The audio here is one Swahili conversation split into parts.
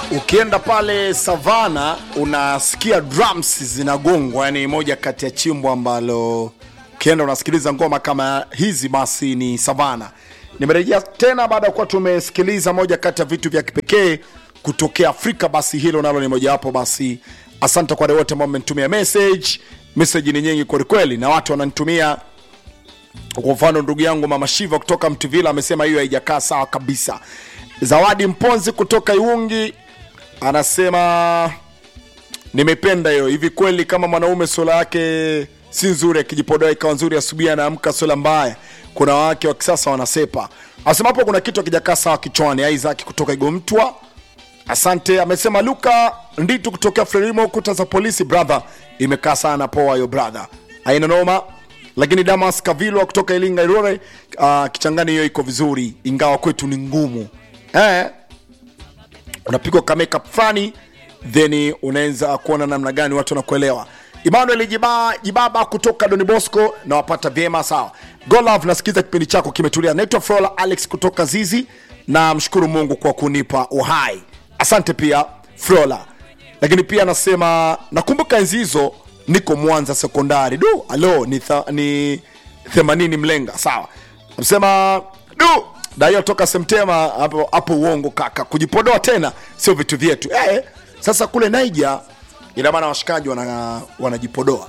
ukienda pale savana unasikia drums zinagongwa yani moja kati ya chimbo ambalo ukienda unasikiliza ngoma kama hizi basi ni savana nimerejea tena baada ya kuwa tumesikiliza moja kati ya vitu vya kipekee kutokea afrika basi hilo nalo ni mojawapo basi asante kwa wale wote ambao mmenitumia message message ni nyingi kwelikweli na watu wananitumia kwa mfano ndugu yangu mama shiva kutoka mtuvila amesema hiyo haijakaa sawa kabisa zawadi mponzi kutoka iungi anasema nimependa hiyo hivi kweli kama mwanaume sola yake si nzuri akijipodoa ikawa nzuri asubuhi anaamka sola mbaya kuna wake wa kisasa wanasepa anasema hapo kuna kitu akijakaa sawa kichwani isaac kutoka igomtwa asante amesema luka nditu kutokea frelimo kuta za polisi brother imekaa sana poa yo brother aina noma lakini damas kavilwa kutoka ilinga irore uh, kichangani hiyo iko vizuri ingawa kwetu ni ngumu eh, unapigwa kameka fulani then unaweza kuona namna gani watu wanakuelewa emmanuel Jiba, jibaba kutoka doni bosco nawapata vyema sawa golov nasikiza kipindi chako kimetulia naitwa frola alex kutoka zizi na mshukuru mungu kwa kunipa uhai asante pia frola lakini pia anasema nakumbuka enzi hizo niko mwanza sekondari du alo ni, tha, ni 80 mlenga sawa amsema du daio toka semtema hapo hapo uongo kaka kujipodoa tena sio vitu vyetu eh, sasa kule naija ina maana washikaji wana, wanajipodoa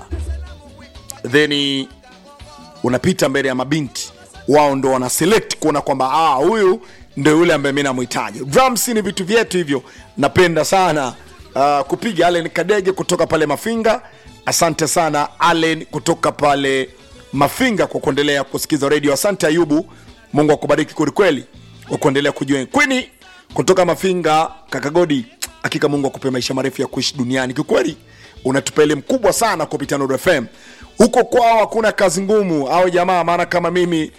then unapita mbele ya mabinti wao ndo wana select kuona kwamba ah, huyu ndo yule ambaye mi namhitaji drums ni vitu vyetu hivyo napenda sana uh, kupiga allen kadege kutoka pale mafinga asante sana allen kutoka pale mafinga kwa kuendelea kusikiza redio asante ayubu mungu akubariki kwelikweli kwa kuendelea kujua kwini kutoka mafinga kakagodi hakika mungu akupe maisha marefu ya kuishi duniani kikweli unatupa elimu kubwa sana kupitia Nuru fm huko kwao hakuna kazi ngumu au jamaa maana kama mimi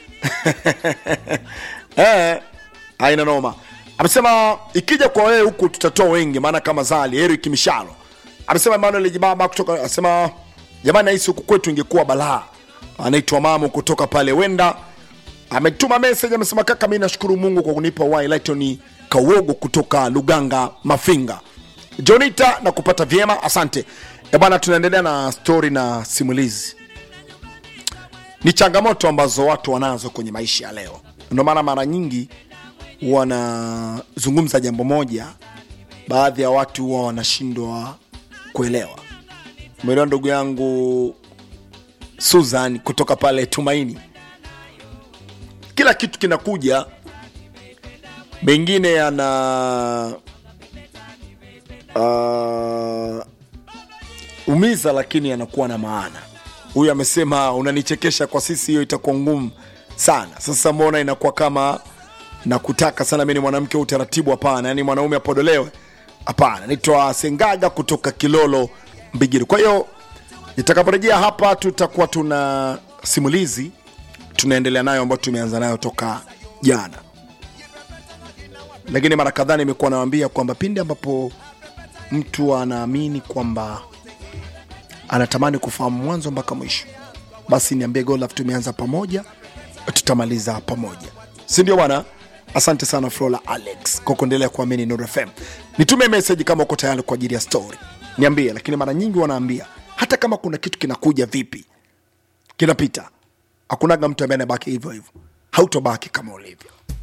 eh, haina noma amesema ikija kwa wewe huku tutatoa wengi maana kama zali eric mishalo amesema emmanuel jibaba kutoka anasema jamani nahisi huku kwetu ingekuwa balaa anaitwa mamu kutoka pale wenda ametuma message amesema kaka mi nashukuru mungu kwa kunipa uhai lightoni kawogo kutoka luganga mafinga jonita na kupata vyema asante e bwana tunaendelea na stori na simulizi ni changamoto ambazo watu wanazo kwenye maisha ya leo ndio maana mara nyingi wanazungumza jambo moja baadhi ya watu huwa wanashindwa kuelewa umeelewa ndugu yangu susan kutoka pale tumaini kila kitu kinakuja mengine yana uh, umiza lakini yanakuwa na maana huyu amesema unanichekesha kwa sisi hiyo itakuwa ngumu sana sasa mbona inakuwa kama nakutaka sana mi ni mwanamke wa utaratibu hapana yani mwanaume apodolewe hapana naitwa sengaga kutoka kilolo mbigiri kwa hiyo nitakaporejea hapa tutakuwa tuna simulizi tunaendelea nayo ambayo tumeanza nayo toka jana lakini mara kadhaa nimekuwa nawambia kwamba pindi ambapo mtu anaamini kwamba anatamani kufahamu mwanzo mpaka mwisho basi niambie golaf tumeanza pamoja tutamaliza pamoja si ndio bwana asante sana frola alex kwa kuendelea kuamini Nuru fm nitume meseji kama uko tayari kwa ajili ya story niambie lakini mara nyingi wanaambia hata kama kuna kitu kinakuja vipi kinapita hakunaga mtu ambaye anabaki hivyo hivyo hautobaki kama ulivyo